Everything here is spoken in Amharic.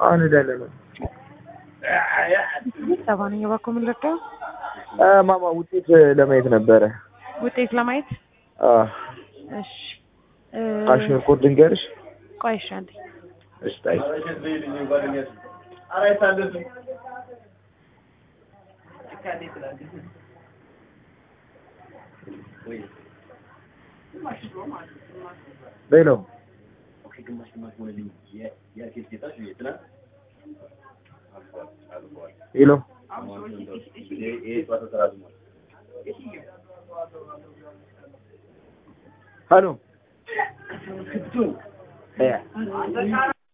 አሁን ሄዳለን ነው ሰባነኛ ባኮ የምንለቀው አ፣ ማማ ውጤት ለማየት ነበረ። ውጤት ለማየት አ፣ እሺ እ፣ አሽር ኮድ ልንገርሽ። ቆይ እሺ አንዴ እሺ ታይ በይ ነው ሄሎ ሄሎ